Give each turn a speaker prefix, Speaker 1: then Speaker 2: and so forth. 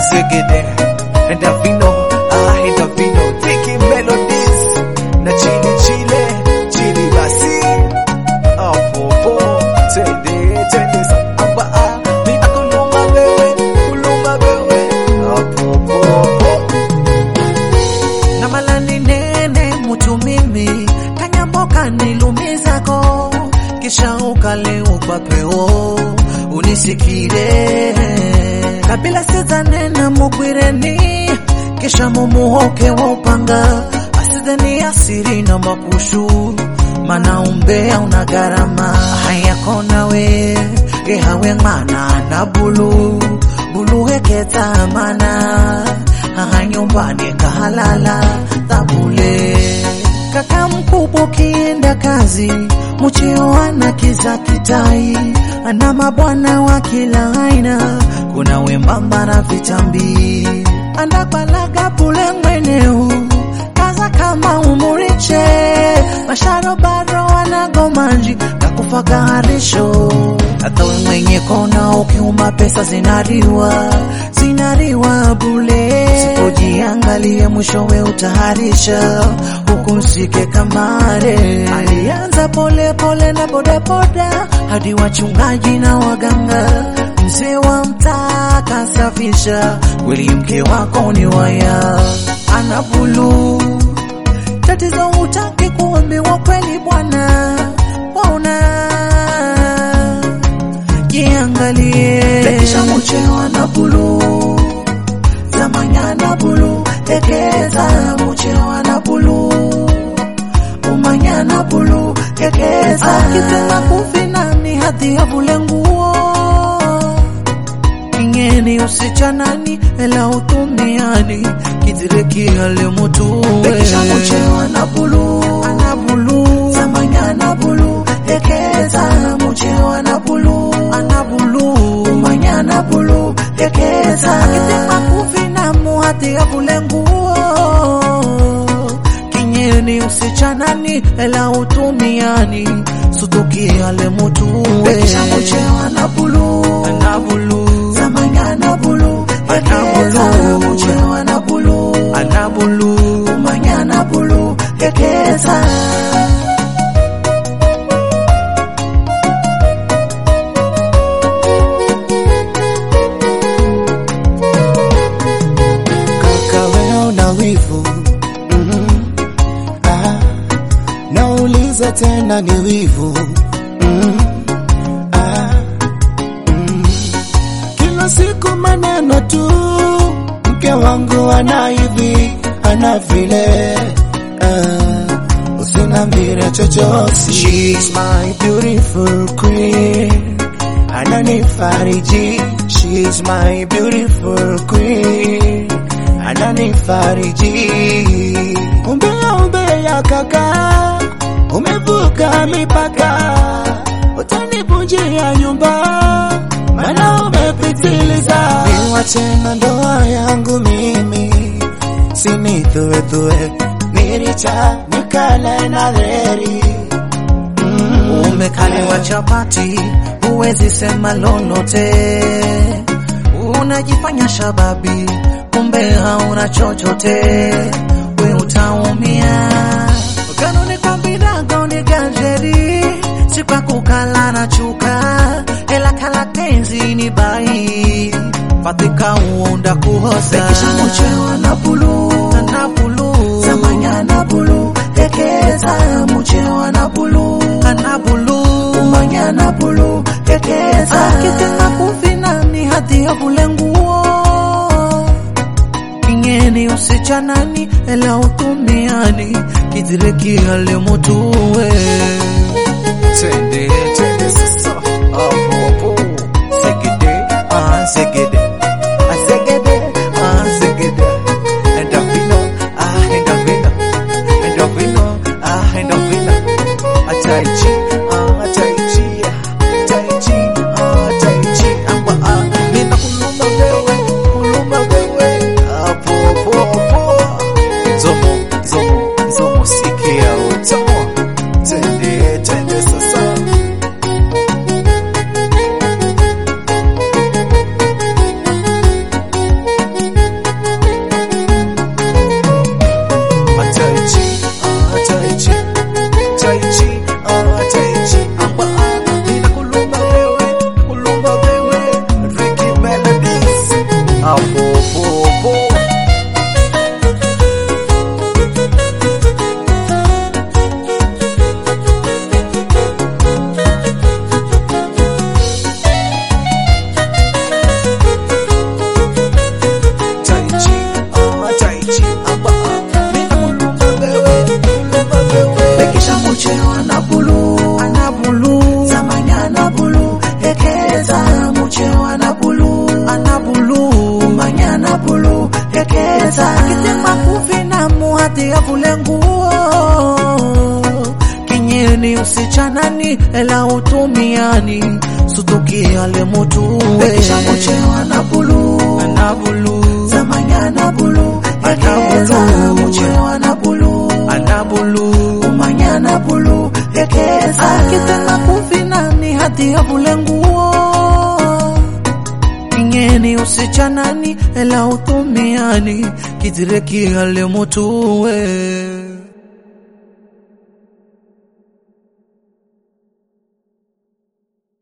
Speaker 1: Segede Endavino ah Endavino Tiki Melodies na chili chile chili basi apopo tende tende amba ah nina kuluma wewe kuluma wewe apopo
Speaker 2: na malani nene mutu mimi kanyamboka nilumizako kisha ukale upapeo unisikire kabila sizanena mugwireni kisha mumuhoke wa upanga asidheni asiri na mapushu mana umbea una gharama hayako nawe gehawe ng'ana na bulu bulu heketa mana aha nyumbani kahalala tabule kaka mkubwa ukienda kazi mucheo ana kiza kitai ana mabwana wa kila aina kuna wembamba na vitambi andabalaga bule mweneu kaza kama umuriche masharobaro wanagomanji nakufaga harisho hata we mwenye kona ukiuma pesa zinariwa zinariwa bule sipojiangalie mwishowe utaharisha huku usike kamare alianza pole pole na bodaboda hadi wachungaji na waganga mzee wa mtaa kasafisha kweli mke wako ni waya ana bulu tatizo utaki kuambiwa kweli bwana wauna jiangalie lekisha muchewa na bulu zamanya na bulu tekeza muchewa na bulu umanya na bulu tekeza akitema kufinani hadi avule nguo ingeni usichanani ela utumiani kitireki ale mutuwe lekisha muchewa na bulu ana bulu zamanya na bulu tekeza muchewa na bulu ana bulu umanya na bulu tekeza akitema kufinamu hadi avule nguo kinyeni usichanani ela utumiani sutukiale mutuwe
Speaker 1: Lekisha muchewa na bulu
Speaker 2: ana bulu
Speaker 1: zamanya na bulu tekeza
Speaker 2: bulu.
Speaker 1: muchewa na bulu
Speaker 2: ana bulu
Speaker 1: umanya na bulu tekeza
Speaker 3: kaka wewe una wivu mm. ah. nauliza tena ni wivu mm. ah. mm. kila siku maneno tu mke wangu ana hivi ana vile ah. usinambire chochote She's my beautiful queen ananifariji She's my beautiful queen ananifariji umbea umbea kaka umevuka mipaka utanivunjia nyumba mana umepitiliza niwache na ndoa yangu mimi sinithuethue niricha nikale na dheri
Speaker 2: umekaliwa chapati huwezi sema lolote unajifanya shababi kumbe hauna chochote we utaumia kanuni kwa binago ni ganjeri si kwa kukala na chuka ela kala tenzi ni bai fatika uunda kuhosa
Speaker 1: Lekisha muchewa na bulu
Speaker 2: na bulu
Speaker 1: zamanya na bulu tekeza muchewa na bulu
Speaker 2: ana bulu
Speaker 1: umanya na bulu tekeza
Speaker 2: akitema kufinani hadi avule nguo ingeni usichanani ela utumiani kitireki ale mutuwe
Speaker 1: Tende tende sasa apopo segede ah segede ah segede ah segede endavino ah endavino endavino ah endavino ataichi ah ataichi ataichi ah ataichi amba ah nina kuluma wewe kuluma wewe apopo zomo zomo zomo sikia utomo tende
Speaker 2: ela utumiani sutukiale mutuwe
Speaker 1: Bekisha muchewa na bulu
Speaker 2: anabulu
Speaker 1: Zamanyana bulu Ekeza
Speaker 2: Anabulu.
Speaker 1: muchewa na bulu
Speaker 2: anabulu
Speaker 1: Umanyana bulu Ekeza
Speaker 2: akitenda kuvinani hati ya bulenguo ingeni usichanani ela utumiani kizirekiale mutuwe